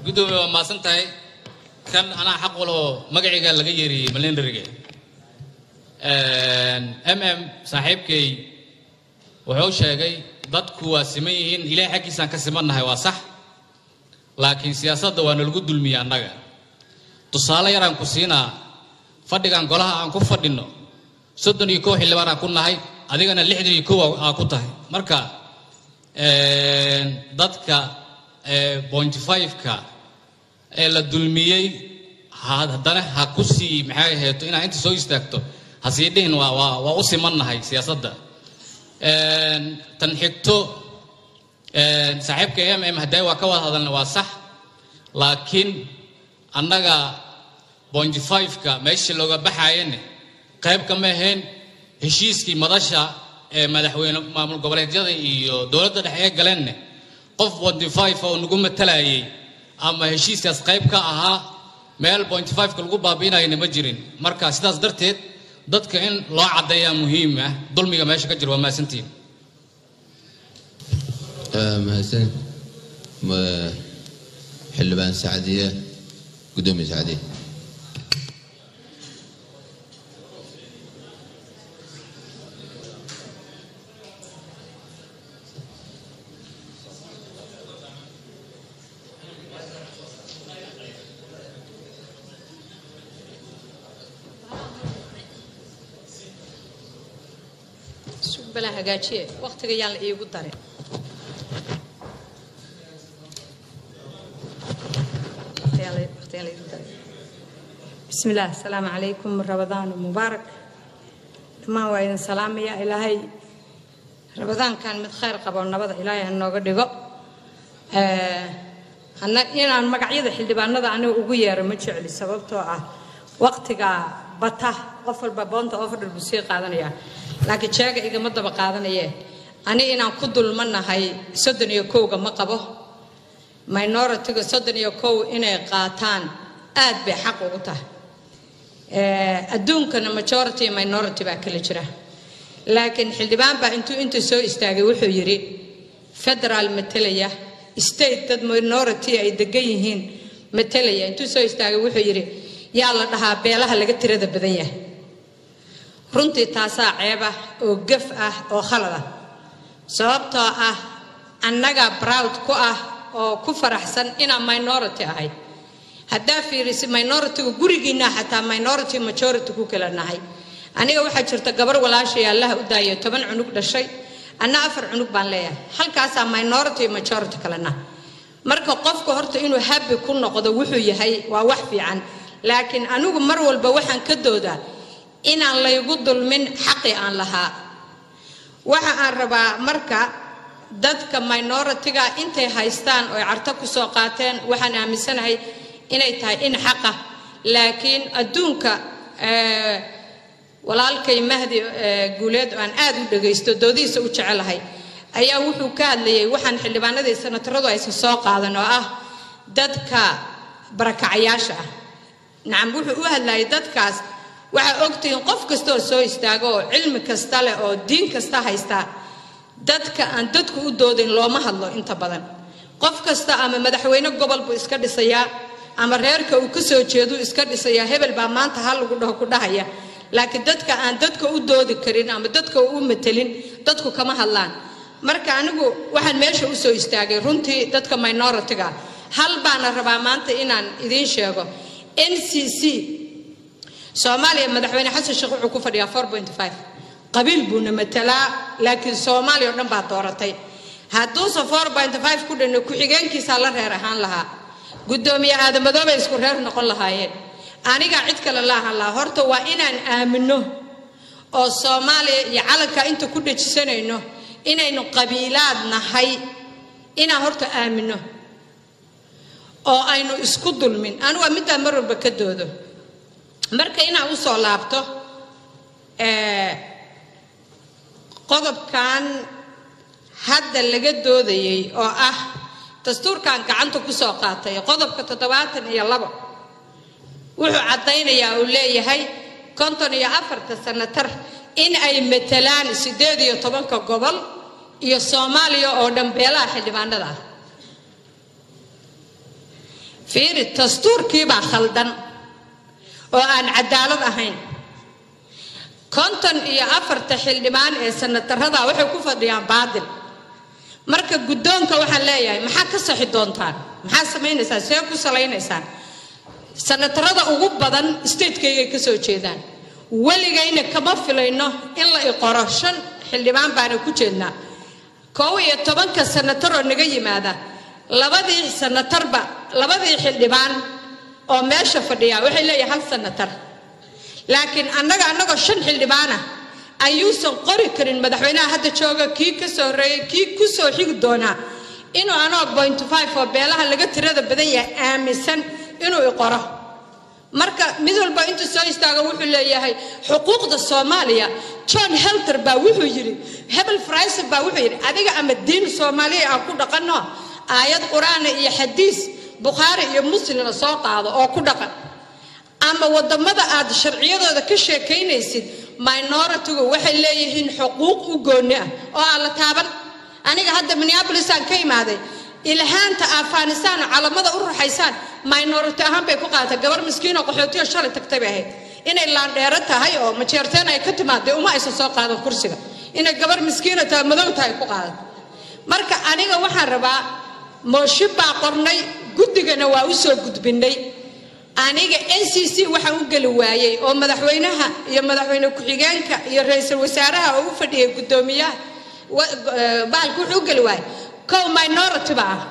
gudoomiye waa maasan tahay kan anaa xaq waloo magacayga laga yeeriyey malendariga m m saaxiibkay wuxuu sheegay dadku waa siman yihiin ilaahay xaggiisaan ka simannahay waa sax laakiin siyaasadda waa nalagu dulmiya annaga tusaale yaraan ku siinaa fadhigan golaha aan ku fadhinno soddon iyo kow xildhibaan aan ku nahay adigana lixdan iyo kow aa ku tahay marka dadka bonty five-ka ee la dulmiyey haddana ha ku sii maxay aheeto inaad inta soo istaagto ha sii dhihin waa waa waa u simannahay siyaasadda tan xigto saaxiibka m m hadday waa ka wada hadalna waa sax laakiin annaga bonty five-ka meeshii looga baxaayane qayb kama ahayn heshiiskii madasha ee madaxweyne maamul goboleedyada iyo dowladda dhexe ee galeenna qof bonty five oo nagu matalayay ama heshiiskaas qayb ka ahaa meel bonty five-ka lagu baabi'inayana ma jirin marka sidaas darteed dadka in loo caddeeyaa muhiim ah dulmiga meesha ka jira waa mahadsantihin mahadsan xildhibaan sacdiye gudoomiye sacdiye bala hagaajiye waqtiga yaan la iigu darin bismi illah asalaamu calaykum rabadaan mubaarak dhammaan waa idin salaamaya ilaahay rabadaankan mid khayr qabo nabada ilaahay ha nooga dhigo inaan magacyada xildhibaanada aniga ugu yeero ma jecli sababtoo ah waqtiga bata qof walba boonta oferdhar buu sii qaadanaya laakiin jeega igama daba qaadanaye ani inaan ku dulmanahay soddon iyo kowga ma qabo minoritiga soddon iyo kow inay qaataan aad bay xaq ugu tahay adduunkana majority iyo minority baa kala jira laakiin xildhibaan baa intuu inta soo istaagay wuxuu yidhi federaal matelaya state dad minority ay degan yihiin matelaya intuu soo istaagay wuxuu yidhi yaa la dhahaa beelaha laga tirada badan yahay runtii taasaa ceeb ah oo gaf ah oo khalad ah sababtoo ah annaga browd ku ah oo ku faraxsan inaan minority ahay haddaa fiirisi minoritiga gurigiinaa xataa minority majority ku kala nahay aniga waxaa jirta gabar walaashay allaha u daayay toban cunug dhashay anna afar cunug baan leeyahay halkaasaa minority majority kale nah marka qofku horta inuu habi ku noqdo wuxuu yahay waa wax fiican laakiin anigu mar walba waxaan ka doodaa inaan laygu dulmin xaqi aan lahaa waxa aan rabaa marka dadka minoritiga intay haystaan oo carto kusoo qaateen waxaan aaminsanahay inay tahay in xaqa laakiin adduunka walaalkay mahdi guuleed oo aan aad u dhagaysto doodihiisa u jecelahay ayaa wuxuu ka hadlayay waxaan xildhibaanadii sanataradu aysan soo qaadan oo ah dadka barakacayaasha ah nacam wuxuu u hadlayay dadkaas waxaa ogtihiin qof kasta oo soo istaago oo cilmi kasta leh oo diin kasta haysta dadka aan dadku u doodin looma hadlo inta badan qof kasta ama madaxweyne gobol buu iska dhisayaa ama reerka uu ka soo jeeduu iska dhisayaa hebel baa maanta hal lagu dhaho ku dhahaya laakiin dadka aan dadka u doodi karin ama dadka u matelin dadku kama hadlaan marka anigu waxaan meesha u soo istaagay runtii dadka minoritiga hal baana rabaa maanta inaan idiin sheego n c c soomaaliya madaxweyne xasan sheekh wuxuu ku fadhiyaa four point five qabiil buuna matalaa laakiin soomaaliya oo dhan baa dooratay hadduuse four point five ku dhanno ku-xigeenkiisaa la reer ahaan lahaa guddoomiye aadamadoobay isku reer noqon lahaayeen anigaa cid kale la ahaan lahaa horta waa inaan aamino oo soomaaliya iyo calanka inta ku dhejisanayno inaynu qabiilaad nahay inaan horta aamino oo aynu isku dulmin anigu waa middaa mar walba ka doodo marka inaan usoo laabto qodobkan hadda laga doodayay oo ah dastuurkan gacanta kusoo qaatay qodobka toddobaatan iyo labo wuxuu caddaynayaa uu leeyahay konton iyo afarta sanatar in ay matalaan siddeed iyo tobanka gobol iyo soomaaliya oo dhan beelaha xildhibaanada ah fiiri dastuurkiibaa khaldan oo aan cadaalad ahayn konton iyo afarta xildhibaan ee sanatarada waxay ku fadhiyaan baadil marka guddoonka waxaan leeyahay maxaa ka saxi doontaan maxaa samaynaysaan see ku salaynaysaan sanatarada ugu badan statekeygay ka soo jeedaan weligayna kama filayno in la iqoro shan xildhibaan baana ku jeednaa koow iyo tobanka sanataroo naga yimaada labadii sanatarba labadii xildhibaan oo meesha fadhiya waxay leeyahay hal sanatar laakiin annaga annagoo shan xildhibaana ayuusan qori karin madaxweynaha hadda jooga kii ka soo horreeyey kii ku soo xigi doonaa inuu anoo point five oo beelaha laga tirada badan yahay aaminsan inuu iqoro marka mid walba intuu soo istaago wuxuu leeyahay xuquuqda soomaaliya john helter baa wuxuu yidhi hebel fraiser baa wuxuu yidhi adiga ama diin soomaaliya aan ku dhaqanno aayad qur-aana iyo xadiis bukhaari iyo muslimna soo qaado oo ku dhaqan ama wadamada aad sharciyadooda ka sheekaynaysid minoritigu waxay leeyihiin xuquuq u gooni ah oo aan la taaban aniga hadda minneabolisaan ka imaaday ilhaanta afghanistan calamada u ruxaysaan minority ahaan bay ku qaadatay gabar miskiinoo qaxootiyo shalay tagtay bay ahayd inay laandheero tahay oo majeerteen ay ka timaaday uma aysan soo qaadan kursiga inay gabar miskiina tahay madow tahay ku qaadan marka aniga waxaan rabaa mooshin baa qornay guddigana waa u soo gudbinay aniga n c c waxaan u geli waayey oo madaxweynaha iyo madaxweyne ku-xigeenka iyo ra-iisul wasaaraha oo u fadhiyay guddoomiyaha bahalka wuxuu u geli waayey kow minority ba ah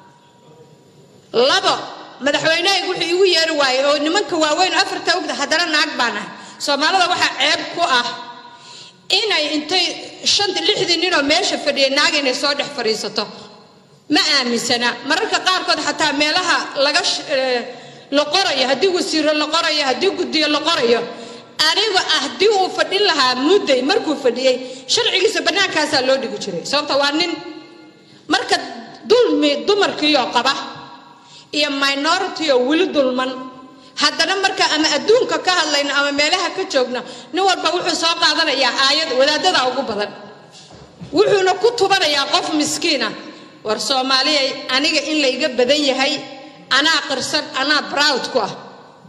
labo madaxweynehaygu wuxuu igu yeeri waayey oo nimanka waaweyn afarta ogda haddana naag baan ahay soomaalida waxaa ceeb ku ah inay intay shanta lixdii ninoo meesha fadhiyay naag inay soo dhex fadhiisato ma aaminsana mararka qaarkood xataa meelaha laga la qorayo haddii wasiiro la qorayo haddii guddiyo la qorayo aniga ah haddii uu fadhin lahaa mudday markuu fadhiyey sharcigiisa bannaankaasaa loo dhigi jiray sababta waa nin marka dulmi dumarkiioo qaba iyo minority oo weli dulman haddana marka ama adduunka ka hadlayno ama meelaha ka joogno nin walba wuxuu soo qaadanayaa aayad wadaadada ugu badan wuxuuna ku tubanayaa qof miskiina war soomaaliyay aniga in layga badan yahay anaa qirsan anaa browd ku ah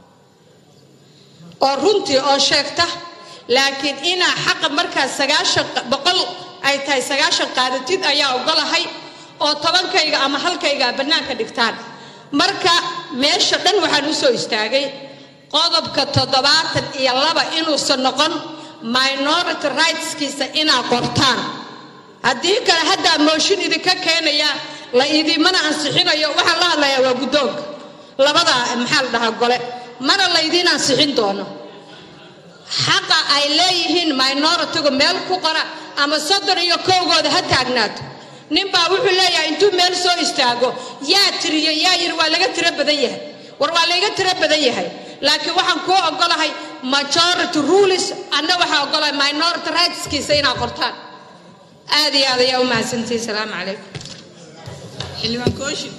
oo runtii oo sheegta laakiin inaa xaqa markaas sagaashan boqol ay tahay sagaashan qaadatid ayaa ogolahay oo tobankayga ama halkayga bannaanka dhigtaan marka meesha dhan waxaan u soo istaagay qodobka toddobaatan iyo laba inuusan noqon minority rightskiisa inaa qortaan haddii kale haddaa mooshin idinka keenaya la idimana ansixinayo waxaan la hadlayaa waa guddoonka labada maxaa la dhahaa gole mana laydiin ansixin doono xaqa ay leeyihiin minoritigu meel ku qora ama soddon iyo kowgooda ha taagnaato ninbaa wuxuu leeyahay intuu meel soo istaago yaa tiriyo yaa yiri waa laga tiro badan yahay war waa layga tiro badan yahay laakiin waxaan kuu ogolahay majority rules anna waxaa ogolahay minority rightskiisa inaa qortaan aad iyo aad ayaa u mahadsantihi salaamu calaykum xildhibaan kooshin